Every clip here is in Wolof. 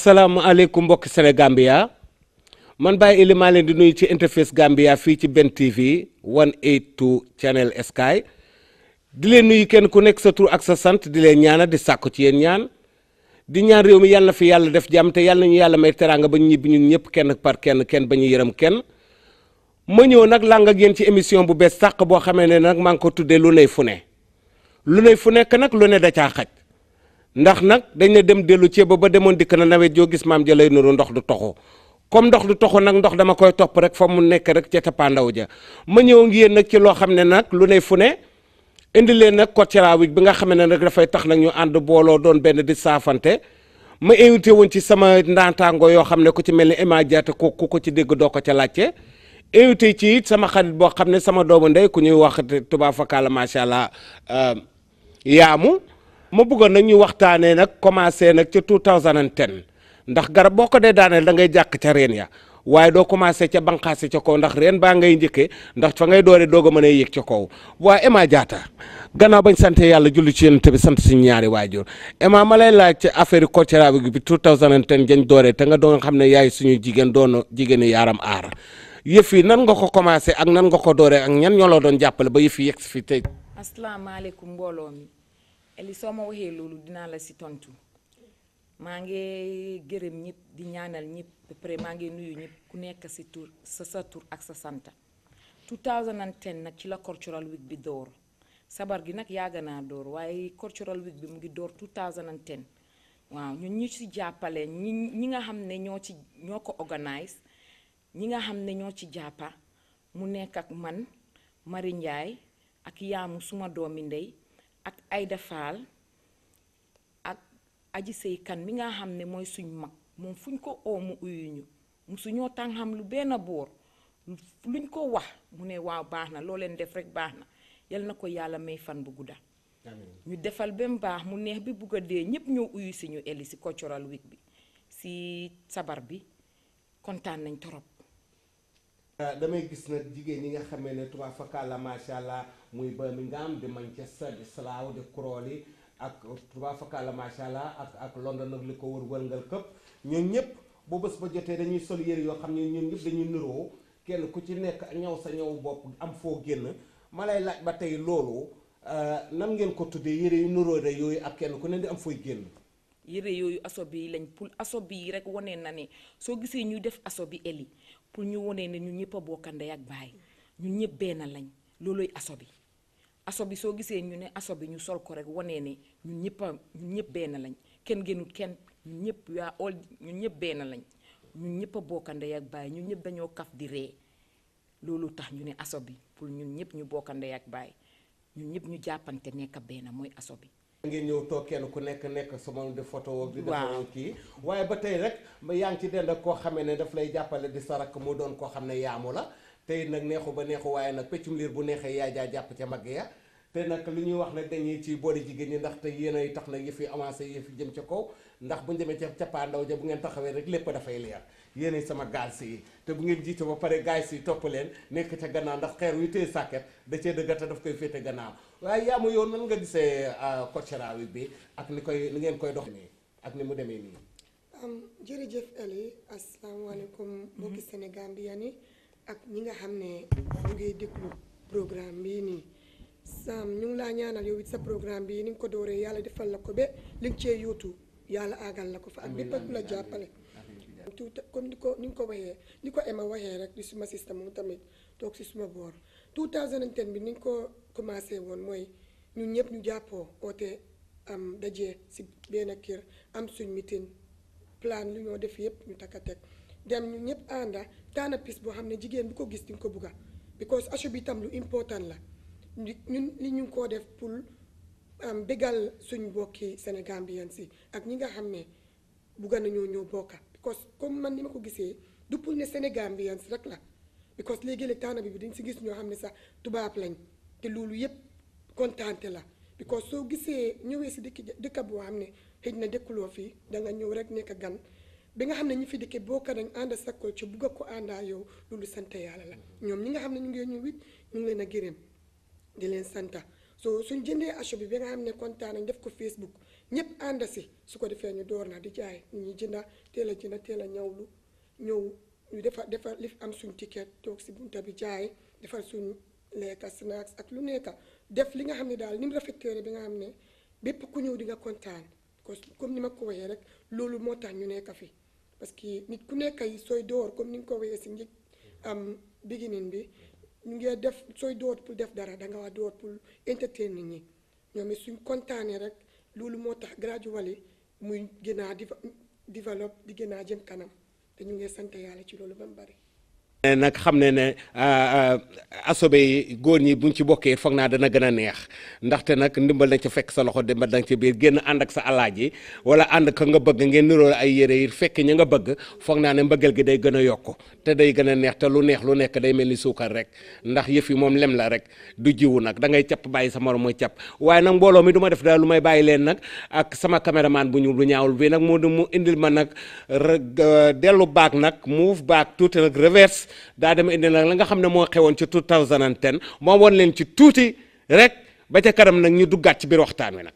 asalaamaaleykum mbokki Sénégambia man Baye Ely maa leen di nuyu ci interface Gambia fii ci Ben TV 182 channel Sky di leen nuyu kenn ku nekk sa tur ak sa sant di leen ñaana di sàkku ci yéen ñaan di ñaan réew mi yàlla na fi yàlla def jàmm te yàlla nañu yàlla may teraanga ba ñu ñibbi ñun ñëpp kenn par kenn kenn ba ñu yërëm kenn ma ñëw nag làng ak yéen ci émission bu bees sàq boo xamee ne nag maa ngi ko tuddee lu nay fu ne lu nay fu nekk nag lu ne da caa xaj ndax nag dañ ne dem dellu ceeba ba demoon dikk na nawet joo gis maam ja lay nuru ndox du toxu comme ndox du toxu nag ndox dama koy topp rek fa mu nekk rek ca tappaandaw ja ma ñëw ngi yéen nag ci loo xam ne nag lu nay fu ne indi leen nag Cultural Week bi nga xam ne nag dafay tax nag ñu ànd booloo doon benn di saafante ma invité woon ci sama ndaantaango yoo xam ne ku ci mel ni Emma Diatta ku ku ko ci dégg doo ko ca laajte invité ci it sama xarit boo xam ne sama doomu ndey ku ñuy wax tubaab fakkaala macha allah yaamu ma bëggoon nag ñu waxtaanee nag commencé nag ca 2010 ndax garab boo ko dee daaneel da ngay jàkk ca reen ya waaye doo commencé ca banqaase ca kaw ndax reen baa ngay njëkkee ndax fa ngay doore doog a mën a yéeg ca kaw waa Emma Diatta gannaaw bañ sante yàlla julli ci yonent bi sant suñu ñaari waajur Emma ma lay laaj ci affaire Cultural Week bi 2010 jañ dooree te nga doon xam ne yaay suñu jigéen doon jigéenu yaaram aar yëf yi nan nga ko commencé ak nan nga ko dooree ak ñan ñoo la doon jàppale ba yëf yi yegg si fi tey. asalaamaaleykum mbooloo mi Eli soo ma waxee loolu dinaa la si tontu maa ngi gërëm ñëpp di ñaanal ñëpp ba pare maa ngi nuyu ñëpp ku nekk si tur sa sa tur ak sa santa 2010 nag ci la Cultural Week bi door sabar gi nag yàgg naa door waaye Cultural Week bi mu ngi door 2010 waaw ñun ñu ci jàppale ñi ñi nga xam ne ñoo ci ñoo ko organise ñi nga xam ne ñoo ci jàppa mu nekk ak man Mari Njaay ak yaamu suma doomi ndey ak Aida Fall ak aji sey kan mi nga xam ne mooy suñ mag moom fuñ ko oo mu uyuñu mu suñoo tàng xam lu benn boor luñ ko wax mu ne waaw baax na loo leen def rek baax na yal na ko yàlla may fan bu gudda ñu defal ba mu baax mu neex bi bugg a dee ñépp ñoo uyu si ñu eli si Cultural Week bi si sabar bi kontaan nañ torop damay gis nag jigéen ñi nga xamee ne tubaab fakkaala macha allah muy Birmingham di Manchester di Slough di Crawley ak tubaab fakkaala macha allah ak ak London nag li ko wër wërngal këpp ñun ñëpp bu bés ba jotee dañuy sol yére yoo xam ne ñun ñëpp dañuy niroo kenn ku ci nekk ñëw sa ñëw bopp am foo génn ma lay laaj ba tey loolu nan ngeen ko tuddee yére yu niroo de yooyu ak kenn ku ne di am fooy génn. yére yooyu aso bi lañ pour aso bi rek wane na ne soo gisee ñuy def aso bi eli pour ñu wane ne ñun ñëpp a bokk ndey ak baay ñun ñëpp benn lañ looloy aso bi aso bi soo gisee ñu ne aso bi ñu sol ko rek wane ne ñun ñëpp a ñun ñëpp benn lañ kenn gënut kenn ñun ñëpp yaa all ñun ñëpp benn lañ ñun ñëpp a bokk ndey ak baay ñun ñëpp dañoo kaf di ree loolu tax ñu ne aso bi pour ñun ñëpp ñu bokk ndey ak baay ñun ñëpp ñu jàppante nekk benn mooy aso bi. ngeen ñëw toog kenn ku nekk nekk sama di photo di waaw defoo kii waaye ba tey rek yaa ngi ci dend ak koo xamee ne daf lay jàppale di sa rakk mu doon koo xam ne yaamu la tey nag neexu ba neexu waaye nag peccum liir bu neexee yaa jaa jàpp ca mag ya te nag li ñuy wax nag dañuy ci boori jigéen ñi ndax te yéen ay tax nag yëf yi avancé yëf yi jëm ca kaw ndax bu ñu demee ca cappaandaw ja bu ngeen taxawee rek lépp dafay leer yéen sama gaal si yi te bu ngeen jiite ba pare gaay si topp leen nekk ca gannaaw ndax xeer yu téye sàkket da cee dëgga te daf koy féete gannaaw waaye yaamu yow nan nga gisee Cultural Week bi ak ni koy ni ngeen koy dox nii ak ni mu demee nii am jërëjëf Eli asalaamaaleykum mbokki Sénégambien yi ak ñi nga xam ne ñu ngi déglu programme bii nii Sam ñu ngi laa ñaanal yow it sa programme bii ni nga ko dooree yàlla defal la ko ba li nga cee yóotu yàlla aagal la ko fa ak bépp ak la jàppale tuuti comme ni ko ni nga ko waxee ni ko Emma waxee rek di suma système moom tamit toog si suma boor 2010 bi ni nga ko commencé woon mooy ñun ñëpp ñu jàppoo oote am dajee si benn kër am suñ meeting plan lu ñoo def yëpp ñu takk a teg dem ñu ñëpp ànda taana pis boo xam ne jigéen bu ko gis di nga ko bugga because aso bi tam lu important la ñun li ñu ngi koo def pour am bégal suñ bokki Sénégambien si ak ñi nga xam ne bugga nañoo ñëw bokka because comme man ni ma ko gisee du pour ne Sénégambien si rek la because léegi-léeg taana bi bi dañ si gis ñoo xam ne sax tubaab lañ te loolu yëpp kontaante la because soo gisee ñëwee si dëkk dëkk boo xam ne xëj na dëkkuloo fii danga ñëw rek nekk gan bi nga xam ne ñi fi dëkkee bokk nañ ànd sa ko ci bugg a ko àndaa yow loolu sant yàlla la ñoom ñi nga xam ne ñu ngi ñëw it ñu ngi leen a gërëm di leen santa so suñ jëndee acho bi ba nga xam ne kontaan nañ def ko Facebook ñëpp ànd si su ko defee ñu door na di jaay nit ñi jënda teel a jënda teel a ñawlu ñëw ñu defar defar li am suñ ticket toog si bunta bi jaay defar suñ lekka snacks ak lu nekka def li nga xam ne daal ni mu rafetee bi nga xam ne bépp ku ñëw di nga kontaan comme ni ma ko waxee rek loolu moo tax ñu nekk fi parce que nit ku nekk yi sooy door comme ni nga ko waxee si njëkk am beginning bi ñu ngi def sooy door pour def dara da nga wax door pour entertain nit ñi ñoom it suñ kontaanee rek loolu moo tax gradually muy gën a develop di gën a jëm kanam te ñu ngi sant yàlla ci loolu ba mu bari. nag xam ne ne asobe yi góor ñi buñ ci bokkee foog naa dana gën a neex ndaxte nag ndimbal na ca fekk sa loxo dimbal na ci biir génn ànd ak sa alaaji wala ànd ka nga bëgg ngeen niroo ay yére yi fekk ñi nga bëgg foog naa ne mbëggeel gi day gën a yokk te day gën a neex te lu neex lu nekk day mel ni suukar rek ndax yëf yi moom lem la rek du jiwu nag da ngay capp bàyyi sa morom mooy capp waaye nag mbooloo mi du ma def daal lu may bàyyi leen nag ak sama caméraman bu ñu lu ñaawul bi nag moo du mu indil ma nag dellu baak nag move baak tuuti nag reverse daa dem indi nag la nga xam ne moo xewoon ci 2010 moo woon leen ci tuuti rek ba ca kanam nag ñu duggaat ci biir waxtaan wi nag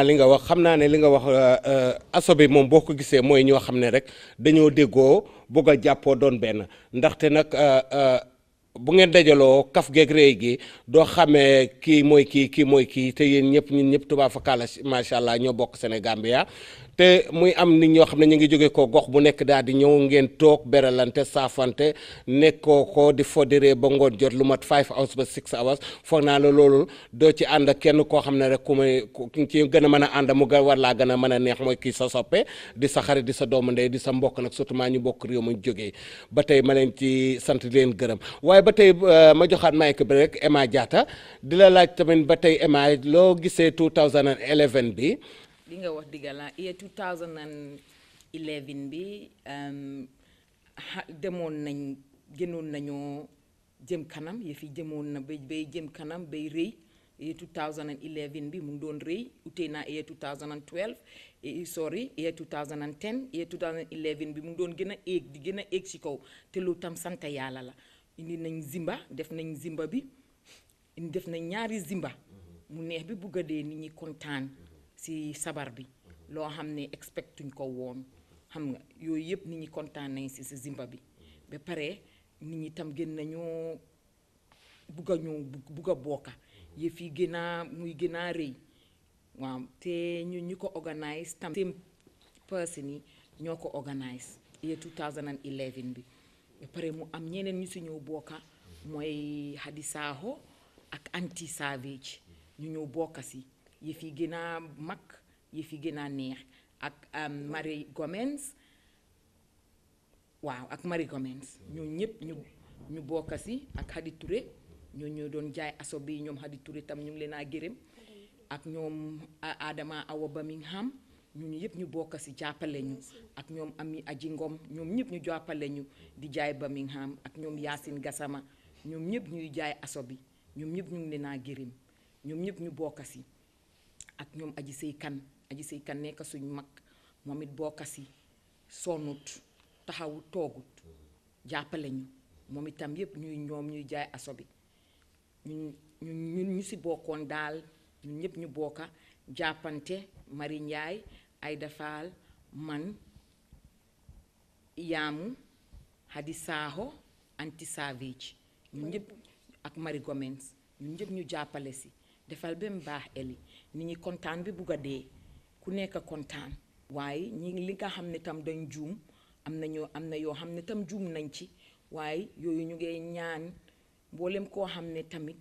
naa li nga wax xam naa ne li nga wax aso bi moom boo ko gisee mooy ñoo xam ne rek dañoo déggoo bëgg a jàppoo doon benn ndaxte nag bu ngeen dajaloo kaf geeg réy gi doo xamee kii mooy kii kii mooy kii te yéen ñëpp ñun ñëpp tubaab fakkaala macha allah ñoo bokk Sénégambia te muy am nit ñoo xam ne ñu ngi jóge ko gox bu nekk daal di ñëw ngeen toog beralante saafante nekkoo ko di fodiree ba ngoon jot lu mat 5 hours ba 6 hours foog naa la loolu doo ci ànd ak kenn koo xam ne rek ku may ki ci gën a mën a ànd mu ga war laa gën a mën a neex mooy kii sa soppe di sa xarit di sa doomu ndey di sa mbokk nag surtout maa ñu bokk réew ma jógee ba tey ma leen ci sant leen gërëm waaye ba tey ma joxaat mic bi rek Emma Diatta di la laaj tamit ba tey Emma loo gisee 2011 bi li nga wax digga la year 2011 bi demoon nañ gënoon nañoo jëm kanam yëf yi jëmoon na bay bay jëm kanam bay rëy year 2011 bi mu ngi doon rëy utee naa year 2012 sorry year 2010 year 2011 bi mu ngi doon gën a éeg di gën a éeg ci kaw te lu tam sant yàlla la indi nañ zimba def nañ zimba bi def nañ ñaari zimba mu neex bi bugg a dee nit ñi kontaan si sabar bi loo xam ne expectuñ ko woon xam nga yooyu yëpp nit ñi kontaan nañ si si zimba bi ba pare nit ñi tam gën nañoo bugg a ñëw bugg a bokka yëf yi gën a muy gën a rëy waaw te ñu ñu ko organise tam same person yi ñoo ko organise year 2011 bi ba pare mu am ñeneen ñu si ñëw bokka mooy Hadi Sakho ak Anti Savage ñu ñëw bokka si yëf yi gën a mag yëf yi gën a neex ak Marie Gomez waaw ak Marie Gomez ñoo ñëpp ñu ñu bokk si ak Hadi Touré ñoo ñoo doon jaay aso bi ñoom Hadi Touré tam ñu ngi leen a gërëm ak ñoom Adama Awa Birmingham ñun yëpp ñu bokk si jàppale ñu ak ñoom Ami Aji Ngom ñoom ñëpp ñu jàppale ñu di jaay Birmingham ak ñoom Yacine Gassama ñoom ñëpp ñuy jaay aso bi ñoom ñëpp ñu ngi leen a gërëm ñoom ñëpp ñu bokk si ak ñoom aji sey kan aji sey kan nekk suñ mag moom it bokka si sonnut taxawu toogut jàppale ñu moom itam yëpp ñuy ñoom ñuy jaay aso bi ñun ñun ñu si bokkoon daal ñun ñëpp ñu bokka jàppante Mari Njaay Ayda Faal man yaamu Hadi Sakho Anti Savage ñun ñëpp ak Mari Gomez ñun ñëpp ñu jàppale si defal ba mu baax eli nit ñi kontaan bi bugg a dee ku nekk kontaan waaye ñi li nga xam ne tam dañ juum am na ñoo am na yoo xam ne tam juum nañ ci waaye yooyu ñu ngay ñaan mboolem koo xam ne tamit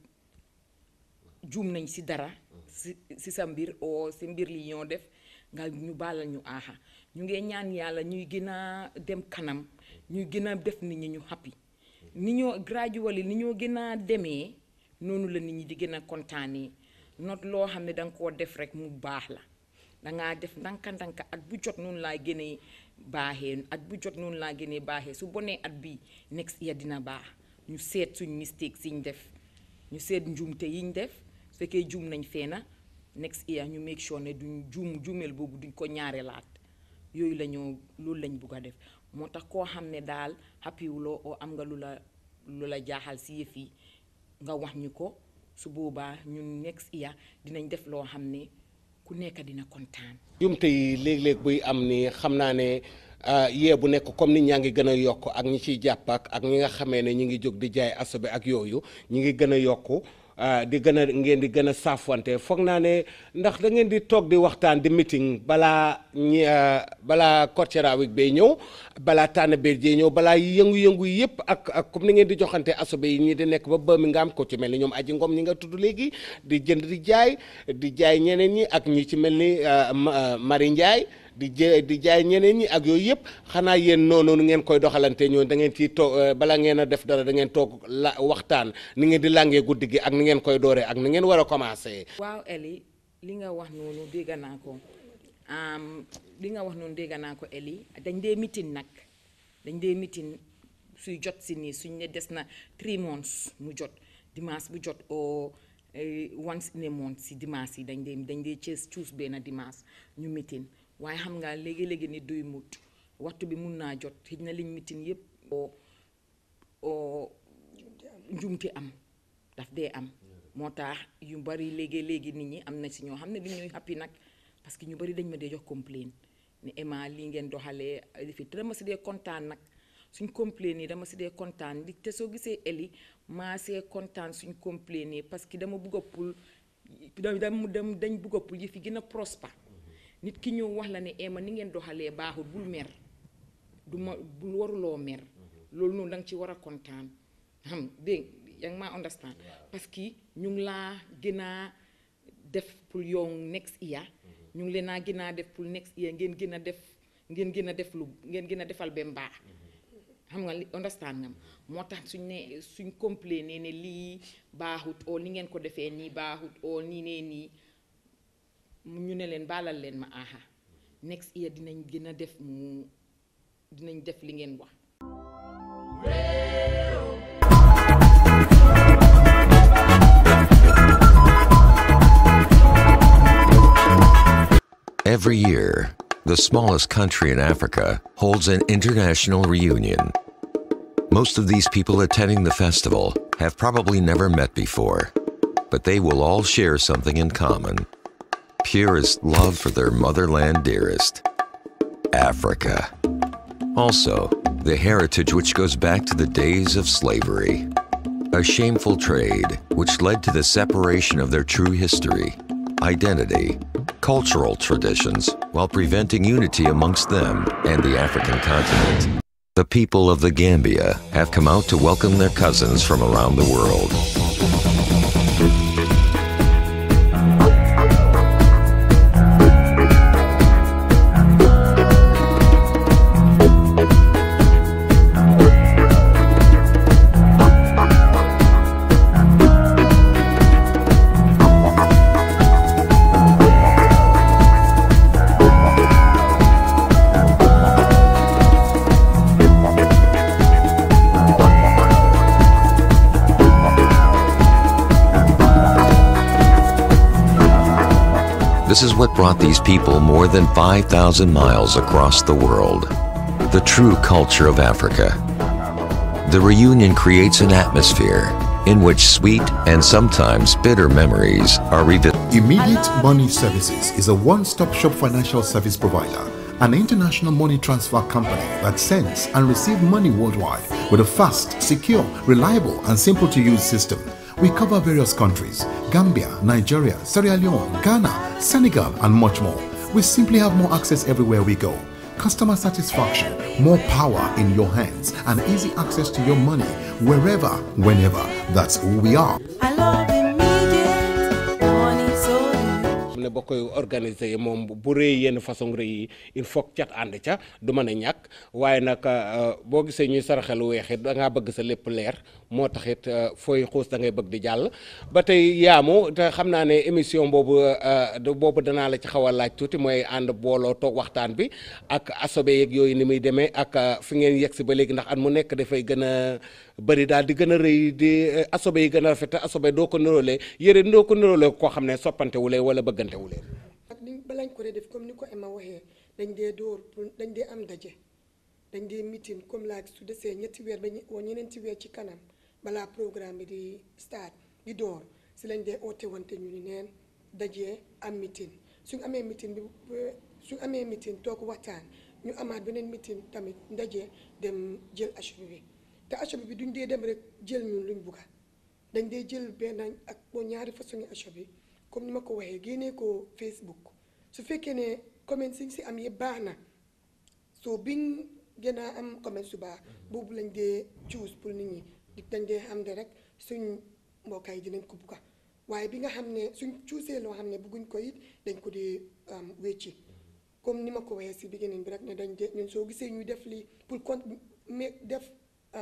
juum nañ si dara si si sa mbir o si mbir li ñoo def nga ñu baalal ñu aaxa ñu ngee ñaan yàlla ñuy gën a dem kanam ñuy gën a def nit ñi ñu happy ni ñoo gradually ni ñoo gën a demee noonu la nit ñi di gën a kontaanee not loo xam ne danga koo def rek mu baax la dangaa def ndanka ndanka at bu jot noonu laa gënee baaxee at bu jot noonu laa gënee baaxee su bonee at bi next year dina baax ñu seet suñ mistake siñ def ñu seet njuumte yiñ def su fekkee juum nañ feena next year ñu make sure ne duñ juum juumeel boobu duñ ko ñaarelaat yooyu la ñoo loolu lañ bugg a def moo tax koo xam ne daal xappiwuloo oo am nga lu la lu la jaaxal si yëf yi nga wax ñu ko su boobaa ñun next year dinañ def loo xam ne ku nekk dina kontaan. jumte yi léeg-léeg buy am ni xam naa ne yee bu nekk comme nit ñaa ngi gën a yokk ak ñi ciy jàpp ak ak ñi nga xamee ne ñi ngi jóg di jaay aso bi ak yooyu ñi ngi gën a yokku di gën a ngeen di gën a saafwante foog naa ne ndax da ngeen di toog di waxtaan di meeting balaa ñi balaa Cultural Week bay ñëw balaa tànn beer jee ñëw balaa yëngu-yëngu yëpp ak ak comme ni ngeen di joxante aso bi ñi di nekk ba Birmingham ko ci mel ni ñoom aji ngom ñi nga tudd léegi di jënd di jaay di jaay ñeneen ñi ak ñi ci mel ni Marie Ndiaye di jë di jaay ñeneen ñi ak yooyu yëpp xanaa yéen noonu ngeen koy doxalante ñoo da ngeen ciy toog bala ngeen a def dara da ngeen toog la waxtaan ni ngeen di làngee guddi gi ak ni ngeen koy dooree ak ni ngeen war a commencé. waaw Eli li nga wax noonu dégg naa ko li nga wax noonu dégg naa ko Eli dañ dee mitin nag dañ dee mitin suy jot si nii suñ ne des na three months mu jot dimanche bu jot o once in a month si dimanche yi dañ dee dañ dee cees cuus benn dimanche ñu mitin waaye xam nga léegi-léegi ni duy mut waxtu bi mun naa jot xëj na liñ mitin yépp o o njumti am daf dee am moo tax yu bari léegi-léegi nit ñi am na si ñoo xam ne du ñuy happy nag parce que ñu bari dañ ma dee jox complain ni Emma lii ngeen doxalee fi te dama si dee kontaan nag suñ complain yi dama si dee kontaan di te soo gisee Eli maa see kontaan suñ complain yi parce que dama bugg a pour dam dem dañ bugg a pour yi fi gën a prosper nit ki ñëw wax la ne Emma ni ngeen doxalee baaxul bul mer du ma bul waruloo mer loolu noonu da nga ci war a kontaan xam dégg yaa ngi maa understand parce que ñu ngi laa gën a def pour yow next year ñu ngi leen a gën a def pour next year ngeen gën a def ngeen gën a def lu ngeen gën a defal ba mbaax xam nga li understand nga moo tax suñ ne suñ complain ne lii baaxut oo ni ngeen ko defee nii baaxut oo nii nee nii ñu ne leen baalal leen ma aha next year dinañ gën a def mu dinañ def li ngeen wax Every year, the smallest country in Africa holds an international reunion. Most of these people attending the festival have probably never met before, but they will all share something in common purest love for their motherland dearest, Africa. Also, the heritage which goes back to the days of slavery, a shameful trade which led to the separation of their true history, identity, cultural traditions, while preventing unity amongst them and the African continent. The people of the Gambia have come out to welcome their cousins from around the world. This is what brought these people more than 5,000 miles across the world. The true culture of Africa. The reunion creates an atmosphere in which sweet and sometimes bitter memories are revisited. Immediate Money Services is a one stop shop financial service provider, an international money transfer company that sends and receives money worldwide with a fast, secure, reliable, and simple to use system. We cover various countries Gambia, Nigeria, Sierra Leone, Ghana, Senegal, and much more. We simply have more access everywhere we go. Customer satisfaction, more power in your hands, and easy access to your money wherever, whenever. That's who we are. I love immediate money so ne boo koy organiser moom bu rëy yenn façon rëy yi il faut que cat ànd ca du mën a ñàkk waaye nag boo gisee ñuy saraxe lu weex it da ngaa bëgg sa lépp leer moo tax it fooy xuus da ngay bëgg di jàll ba tey yaamu te xam naa ne émission boobu boobu danaa la ci xaw a laaj tuuti mooy ànd booloo toog waxtaan bi ak asobe yeeg yooyu ni muy demee ak fi ngeen yegg si ba léegi ndax at mu nekk dafay gën a bëri daal di gën a rëy di asobe yi gën a rafet te asobe doo ko niróolee yére doo ko niróolee koo xam ne soppante wulee wala bëggante wulee ak ni balañ ko dee def comme ni ko Emma waxee dañ dee dóor pour dañ dee am daje dañ dee meeting comme laak su desee ñetti weer ba ñu woo ñeneenti weer ci kanam balaa programme bi di start di door si lañ dee oote wante ñu ni neen dajee am meeting suñ amee meeting bi suñ amee meeting toog waxtaan ñu amaat beneen meeting tamit ndaje dem jël achobi bi te achobi bi duñ dee dem rek jël ñun luñ bugga dañ dee jël benn ak boo ñaari façon yi achobi comme ni ma ko waxee génnee ko Facebook su fekkee ne comment si si am yëpp baax na soo biñ gën a am comment su baax boobu lañ dee choose pour nit ñi di dañ dee xam ne rek suñ mbokkaay yi dinañ ko bugga waaye bi nga xam ne suñ cuusee loo xam ne bugguñ ko it dañ ko dee wécci comme ni ma ko waxee si beginning bi rek ne dañ dee ñun soo gisee ñuy def lii pour con mais def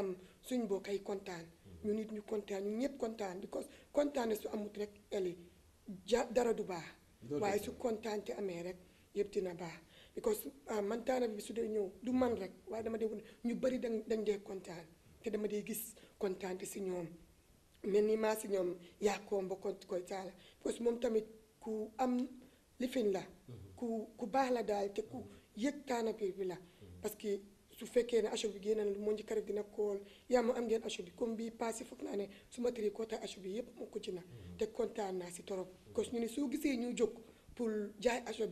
suñ mbokkaay kontaan ñu nit ñu kontaan ñu ñëpp kontaan because kontaan su amut rek eli ja dara du baax waaye su kontaan te amee rek yëpp dina baax because man taana bi su dee ñëw du man rek waaye dama dee wone ñu bëri dañ dañ dee kontaan te dama dee gis kontaan te si ñoom mel ni maa si ñoom yaakoo mbokkoon koy taala parce que moom tamit ku am lifin la ku ku baax la daal te ku yëg taana bi bi la parce que su fekkee ne acho bi génn na moo njëkk rek dina kool yaa ma am ngeen acho bi comme bii passé foog naa ne su ma tëri koota acho bi yëpp moo ko ci na te kontaan naa si torop parce que ñu ne soo gisee ñu jóg pour jaay acho bi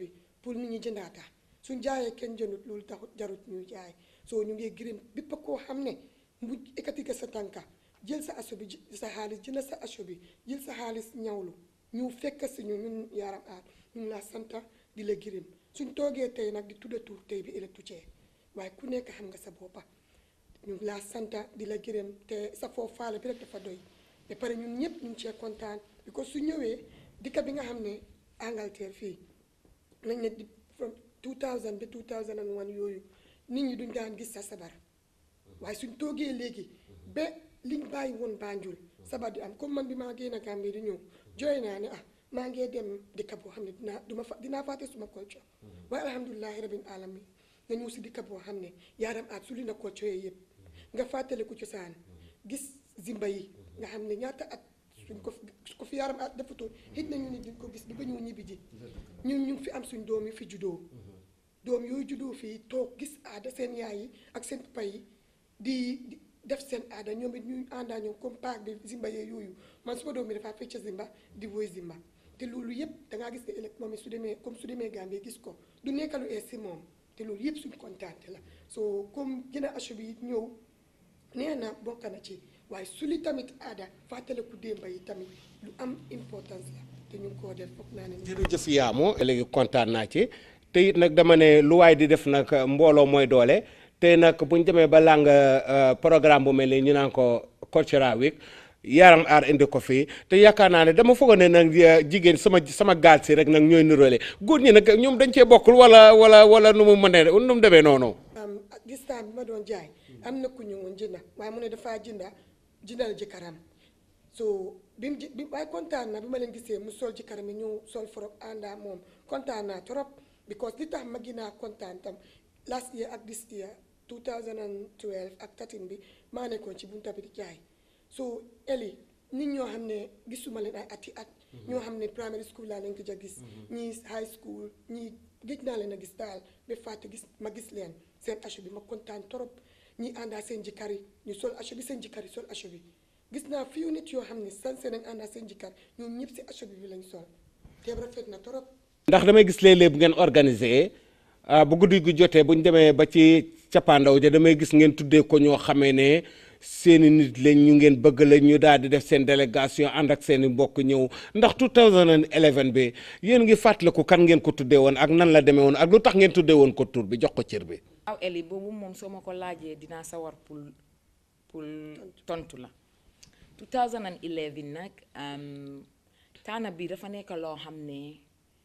pour nit ñi jëndaata suñ jaayee kenn jëndut loolu taxut jarut ñuy jaay soo ñu ngi gërëm bépp koo xam ne mu ekkati ko sa tànka jël sa aso bi sa xaalis jënd sa aso bi jël sa xaalis ñawlu ñu fekk si ñu ñun Yaram Art ñu ngi laa santa di la gërëm suñ toogee tey nag di tudda tur tey bi ëllëg tuccee waaye ku nekk xam nga sa boppa ñu ngi laa santa di la gërëm te sa foofu faale bi rek dafa doy ba pare ñun ñëpp ñu ngi cee kontaan because su ñëwee dëkk bi nga xam ne Angleterre fii nañ ne di from 2000 ba 2001 yooyu nit ñi duñ daan gis sa sabar waaye suñ toogee léegi ba liñ bàyyi woon Banjul sabar di am comme man bi maa génn Gambie di ñëw jooy naa ne ah maa ngee dem dëkk boo xam ne dinaa duma fa dinaa fàtte suma culture waaye alhamdulilahi rabbil alamin nga ñëw si dëkk boo xam ne Yaram Art su li na culture yooyu yëpp nga fàttaliku cosaan gis zimba yi nga xam ne ñaata at suñ ko su ko fi Yaram Art defutoon xëj nañu ne duñ ko gis bi ba ñëw ñibbi ji ñun ñu ngi fi am suñ doom yi fi juddoo doom yooyu juddoo fii toog gis aada seen yaay yi ak seen papa yi di di def seen aada ñoom it ñuy àndaa ñoom comme paak bi zimba yee yooyu man suma doom bi dafaa fecc zimba di woy zimba te loolu yëpp dangaa gis ne ëllëg moom it su demee comme su demee Gambie gis ko du nekkalu ees si moom te loolu yëpp suñ kontaante la so comme jënd acho bi it ñëw nee na bokk na ci waaye su li tamit aada fàttaliku démba yi tamit lu am importance la te ñu ngi koo def foog naa ne jërëjëf Yaamu léegi kontaan naa ci te it nag dama ne lu waay di def nag mbooloo mooy doole te nag bu ñu demee ba làng programme bu mel ni ñu naan ko Cultural Week Yaram Art indi ko fii te yaakaar naa ne dama foog ne nag jigéen sama sama gaal si rek nag ñooy niroole góor ñi nag ñoom dañ cee bokkul wala wala wala nu mu mënee nu mu demee noonu. am gis temps bi ma doon jaay am na ku ñëwoon jënda waaye mu ne dafaa jënda jëndal jëkkëram so bi mu ji bi waaye kontaan na bi ma leen gisee mu sol jëkkëram yi ñëw sol forog àndaa moom kontaan naa trop because li tax ma gën a kontaan tam last year ak this year 2012 ak 13 bi maa nekkoon ci bunta bi di jaay so eli nit ñoo xam ne gisuma leen ay ati at ñoo xam ne primary school laa leen ko ja gis ñii high school ñii géej naa leen a gis daal ba fàtte gis ma gis leen seen acho bi ma kontaan trop ñi àndaa seen jikkar yi ñu sol acho bi seen jikkar yi sol acho bi gis naa fiyu nit yoo xam ne sanse nañ àndaa seen jikkar ñoom ñëpp si acho bi bi lañ sol te rafet na trop ndax damay gis léeg-léeg bu ngeen organisé bu guddi gi jotee bu ñu demee ba ci cappaandaw ja damay gis ngeen tuddee ko ñoo xamee ne seeni nit lañ ñu ngeen bëgg la ñu daal di def seen délégation ànd ak seeni mbokk ñëw ndax 2011 bi yéen ngi fàttaliku kan ngeen ko tuddee woon ak nan la demee woon ak lu tax ngeen tuddee woon ko tur bi jox ko cër bi. waaw Eli boobu moom soo ma ko laajee dinaa sawar pour pour tontu la 2011 nag taana bi dafa nekk loo xam ne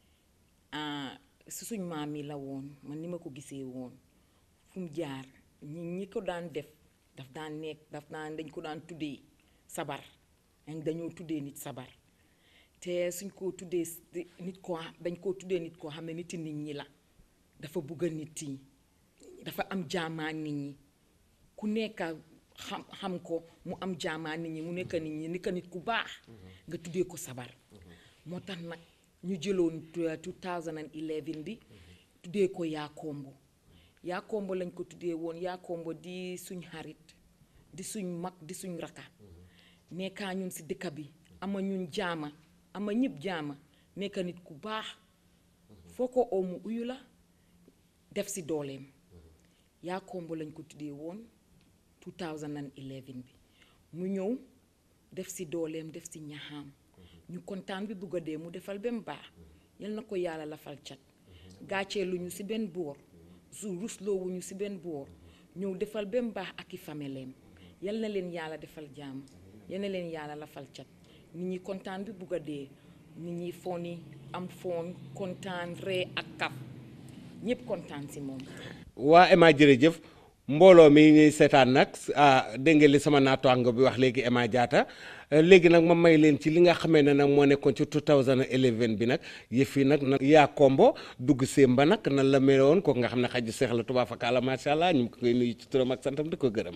si suñ maam yi la woon man ni ma ko gisee woon fu mu jaar ñi ñi ko daan def daf daan nekk daf daan dañ ko daan tuddee sabar dañoo tuddee nit sabar te suñ ko tuddee nit ko dañ koo tuddee nit koo xam ne niti nit ñi la dafa bugg nit yi dafa am jaamaan nit ñi ku nekk xam xam ko mu am jaamaan nit ñi mu nekk nit ñi nekk nit ku baax nga tuddee ko sabar moo tax nag ñu jëloon 2011 bi tuddee ko Yaakombo Yaakombo lañ ko tuddee woon Yaakombo di suñ xarit di suñ mag di suñ raka nekkaa ñun si dëkk bi ama ñun jaama ama ñëpp jaama nekk nit ku baax foo ko oo mu uyu la def si dooleem Yaakombo lañ ko tuddee woon 2011 bi mu ñëw def si dooleem def si ñaxaam ñu kontaan bi bugg a dee mu defal ba mu baax yal na ko yàlla lafal cat gàcceeluñu si benn boor su rusloowuñu si benn boor ñëw defal ba mu baax ak i fameleem yal na leen yàlla defal jàmm yal na leen yàlla lafal cat nit ñi kontaan bi bugg a dee nit ñi fooni am foon kontaan ree ak kaf ñëpp kontaan si moom waa Emma jërëjëf mbooloo mi ñuy seetaan nag ah dégg ngeen li sama naataango bi wax léegi Emma Diatta léegi nag ma may leen ci li nga xamee ne nag moo nekkoon ci 2011 bi nag yëf yi nag nag yaa kombo dugg sémba nag nan la meloon ko nga xam ne xaju seex la tubaab fakkaala macha allah ñu ngi koy nuyu ci turam ak santam di ko gërëm.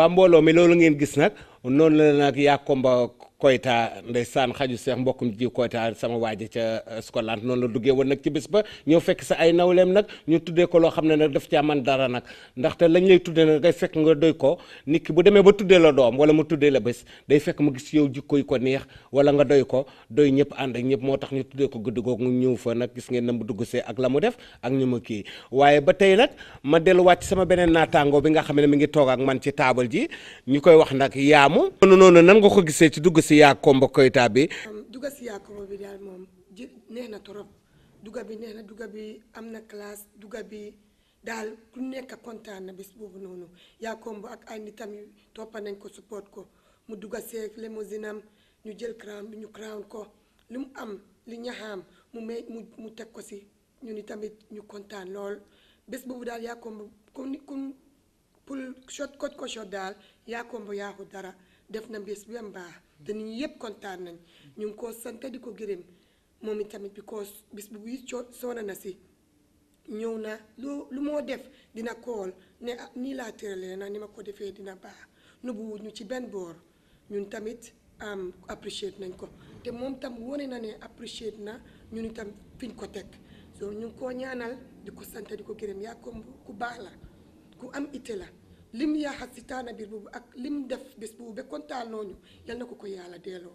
waa mbooloo mi loolu ngeen gis nag noonu la nag yaa komba koyta ndeysaan xaju seex mbokkum ji koyta sama waaji ca Scotland noonu la duggee woon nag ci bés ba ñëw fekk sa ay nawleem nag ñu tuddee ko loo xam ne nag daf caa man dara nag ndaxte lañ lay tuddee nag ngay fekk nga doy ko nit ki bu demee ba tuddee la doom wala mu tuddee la bés day fekk mu gis yow jikko yi ko neex wala nga doy ko doy ñëpp ànd ak ñëpp moo tax ñu tuddee ko guddi googu ñëw fa nag gis ngeen na mu dugg see ak la mu def ak ñu ma kii waaye ba tey nag ma delluwaat ci sama beneen naataango bi nga xam ne mi ngi toog ak man ci taabal ji ñu koy wax nag yaamu noonu noonu nan nga ko gisee ci dugg si yaa komba koyta bi duga si Yakoba bi daal moom ji neex na torop duga bi neex na duga bi am na classe duga bi daal ku nekk kontaan na bés boobu noonu Yakoba ak ay nitam yi toppa nañ ko support ko mu duga seeg limousine am ñu jël crown bi ñu crown ko li mu am li ñaxaam mu may mu mu teg ko si ñu ni tamit ñu kontaan lool bés boobu daal Yakoba comme ni comme pour shot kot ko shot daal Yakoba yaaxu dara def na bés bi am baax te nit ñi yëpp kontaan nañ ñu ngi koo sant di ko gërëm moom itamit because bis bu bii coo soona na si ñëw na lu lu moo def dina kool ne ah nii laa tëralee na ni ma ko defee dina baax nubu ñu ci benn boor ñun tamit am appreciate nañ ko te moom tam wone na ne appreciate na ñun itam fiñ ko teg so ñu ngi koo ñaanal di ko sant di ko gërëm yaa ko ku baax la ku am ite la lim yaaxat si taana biir boobu ak lim def bés boobu ba kontaan nooñu yal na ko ko yàlla delloo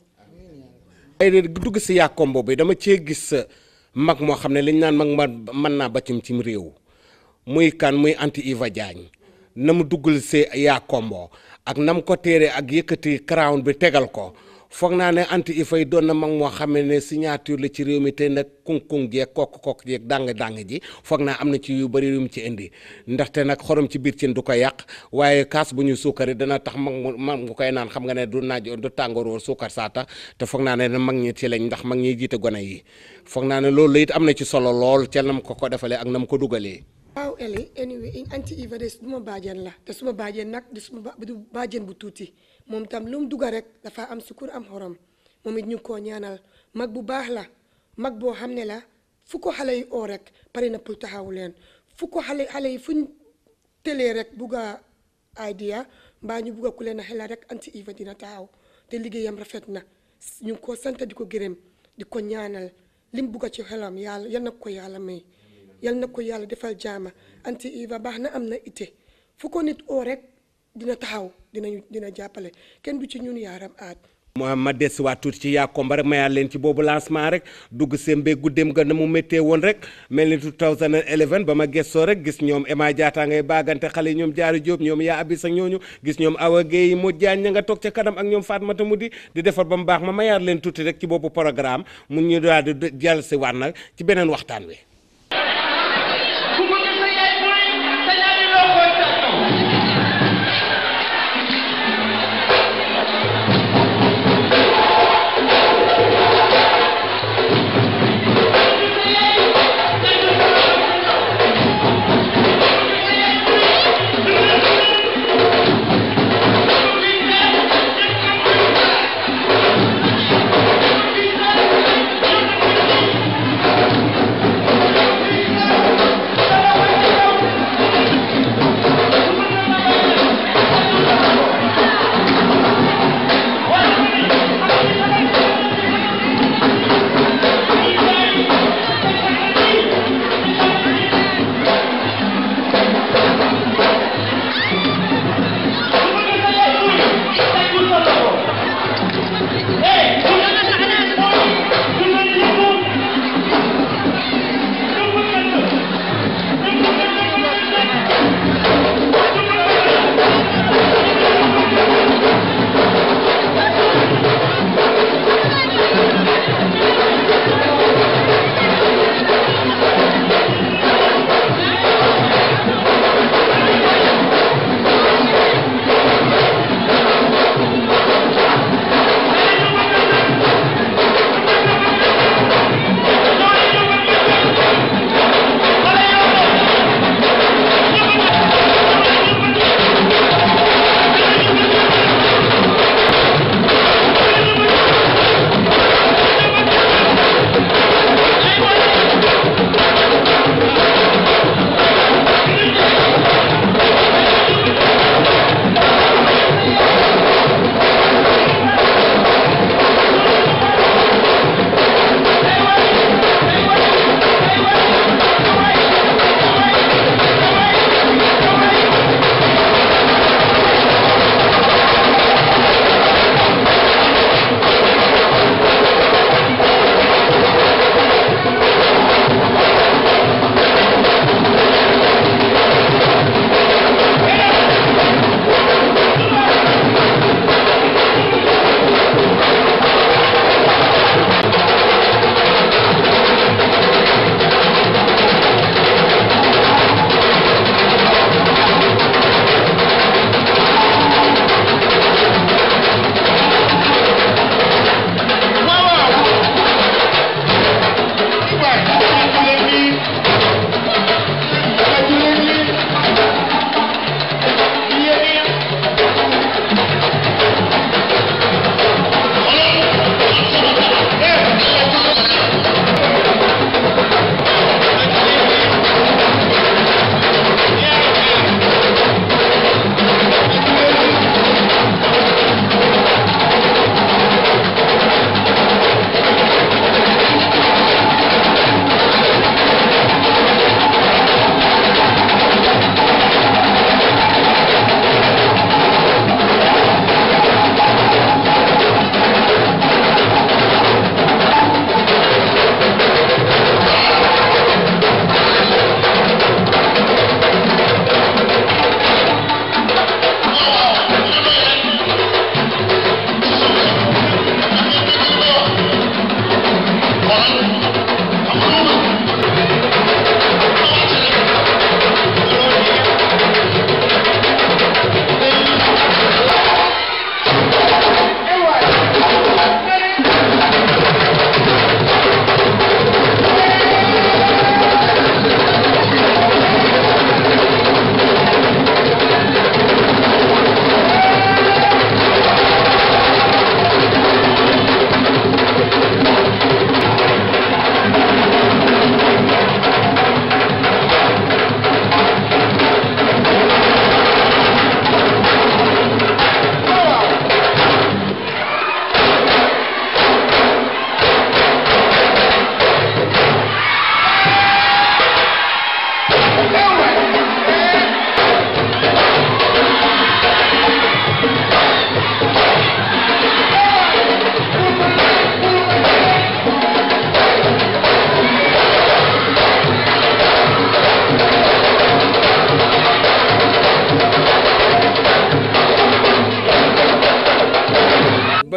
ay de dugg si yaa kombo bi dama cee gis mag moo xam ne liñ naan mag ma mën naa bacum cim réew muy kan muy anti Iva Diagne na mu duggal si yaa kombo ak nam ko téere ak yëkkati crown bi tegal ko foog naa ne anti Iva yi doon na mag moo xam ne signature la ci réew mi te nag kung-kung jeeg kokk-kokk jeeg dàng-dàng ji foog naa am na ci yu bëri yu mu ci indi ndaxte nag xorom ci biir cin du ko yàq waaye kaas bu ñu suukari dana tax mag mu mag mu koy naan xam nga ne du naaj du tàngoor woon suukar saa tax te foog naa ne mag ñi ci lañ ndax mag ñi jiite gone yi foog naa ne loolu la it am na ci solo lool ca nam ko ko defalee ak nam ko dugalee waaw Eli anyway anti Iva de suma bàjjen la te suma bàjjen nag di suma ba du bàjjen bu tuuti moom tam lu mu dugga rek dafa am sukur am xorom moom it ñu koo ñaanal mag bu baax la mag boo xam ne la fu ko xale yi oo rek pare na pour taxawu leen fu ko xale xale yi fuñ tëlee rek bugga idea mbaa ñu bugga ku leen a xelal rek anti Iva dina taxaw te liggéeyam rafet na ñu ngi koo sant di ko gërëm di ko ñaanal lim bugga ci xelam yàlla yal na ko yàlla may yal na ko yàlla defal jaama anti Iva baax na am na ite fu ko nit oo rek dina taxaw dinañu dina jàppale kenn du ci ñun yaaram aat ma ma desiwaat tuuti ci yaakomba rek mayaat leen ci boobu lancement rek dugg sembe guddeem ga na mu méttee woon rek mel ni 2011 ba ma gestoo rek gis ñoom Emma Diatta ngay baagante xale yi ñoom Jaari Jóob ñoom yaa abisa ñooñu gis ñoom Awa Guèye mu jaañ ña nga toog ca kanam ak ñoom Fatmata mu di di defar ba mu baax ma mayaat leen tuuti rek ci boobu programme mun ñu daal di jàll si waat nag ci beneen waxtaan wi ku ko sa yaay mooy sa ñaari loxo ca kaw Thank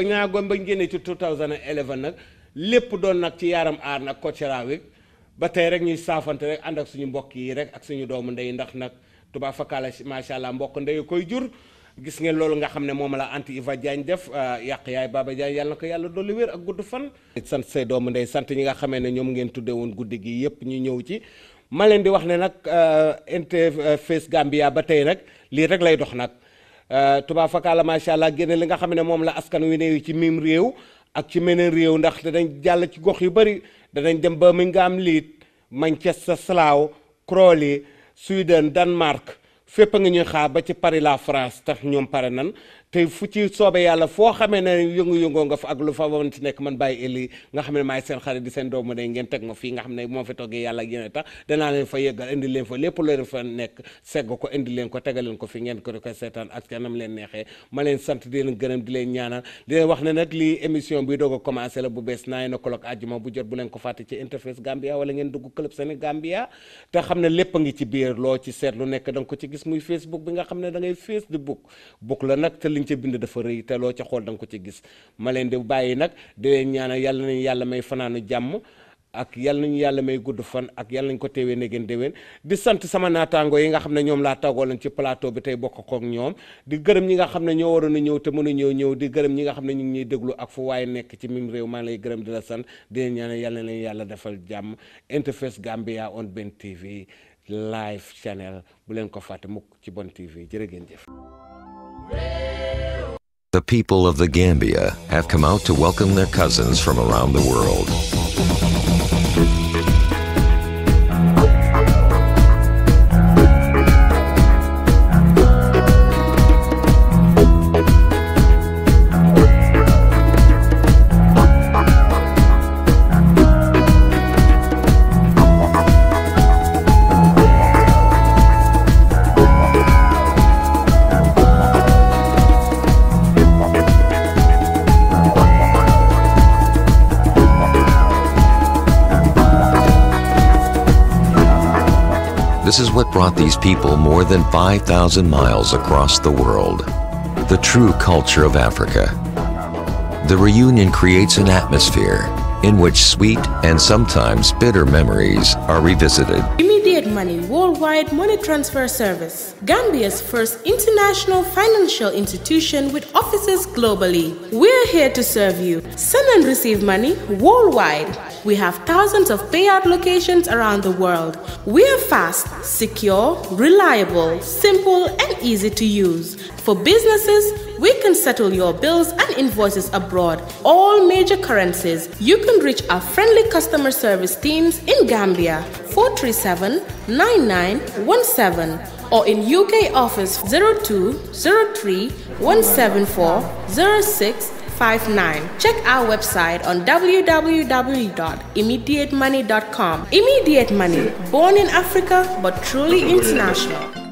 ñaagoon bañ génnee ci 2011 nag lépp doon nag ci yaram aar nag Kocherawick ba tey rek ñuy saafante rek ànd ak suñu mbokk yi rek ak suñu doomu ndey ndax nag tubaab fakkaala macha allah mbokk ndey koy jur gis ngeen loolu nga xam ne moom la anti Iva Diagne def yàq yaay Baba Diagne yàlla na ko yàlla dolli wér ak gudd fan. sant say doomu ndey sant ñi nga xamee ne ñoom ngeen tudde woon guddi gi yëpp ñu ñëw ci ma leen di wax ne nag Interface Gambia ba tey rek lii rek lay dox nag tubaab fakkaala macha allah génne li nga xam ne moom la askan wi ne ci mim réew ak ci meneen réew ndax danañ jàll ci gox yu bëri danañ dem ba Birmingham Leeds Manchester Slough Crawley Sweden Danemark fépp a nga ñuy xaar ba ci Paris la France tax ñoom pare nan te fu ci soobee yàlla foo xamee ne yëngu-yëngoo nga fa ak lu fa woon ci nekk man bàyyi eli nga xam ne maay seen xarit di seen doomu day ngeen teg ma fii nga xam ne moo fi toggee yàlla ak yéen tax danaa leen fa yeggal indi leen fa lépp leen fa nekk segg ko indi leen ko tegal leen ko fi ngeen ko di koy seetaan ak canam leen neexee ma leen sant di leen gërëm di leen ñaanal di leen wax ne nag lii émission bi doog a commencé la bu bees nine o'clock àjjuma bu jot bu leen ko fàtte ci Interface Gambia wala ngeen dugg club Sénégambia te xam ne lépp a ngi ci biir loo ci seet lu nekk da nga ko ci gis muy Facebook bi nga xam ne da ngay face di book book la nag te liñ ca bind dafa rëy te loo ca xool da nga ko ci gis ma leen di bàyyi nag di leen ñaanal yàlla nañu yàlla may fanaanu jàmm ak yàlla nañu yàlla may gudd fan ak yàlla nañu ko teewee ne ngeen déwén di sant sama naataango yi nga xam ne ñoom laa tàggoo leen ci plateau bi tey bokk kook ñoom di gërëm ñi nga xam ne ñoo waroon a ñëw te mën a ñëw ñëw di gërëm ñi nga xam ne ñu ngi ñuy déglu ak fu waaye nekk ci mim réew maa ngi lay gërëm di la sant di leen ñaanal yàlla na leen yàlla defal jàmm Interface Gambia on Ben TV live channel bu leen ko fàtte mukk ci Bon TV jërë ngeen jëf The people of the Gambia have come out to welcome their cousins from around the world. This is what brought these people more than 5,000 miles across the world. The true culture of Africa. The reunion creates an atmosphere in which sweet and sometimes bitter memories are revisited. Immediate Money Worldwide Money Transfer Service, Gambia's first international financial institution with offices globally. We're here to serve you. Send and receive money worldwide. We have thousands of payout locations around the world. We are fast, secure, reliable, simple, and easy to use. For businesses, we can settle your bills and invoices abroad, all major currencies. You can reach our friendly customer service teams in Gambia 437 9917 or in UK office 02 03 174 0659. Check our website on www.immediatemoney.com. Immediate Money, born in Africa but truly international.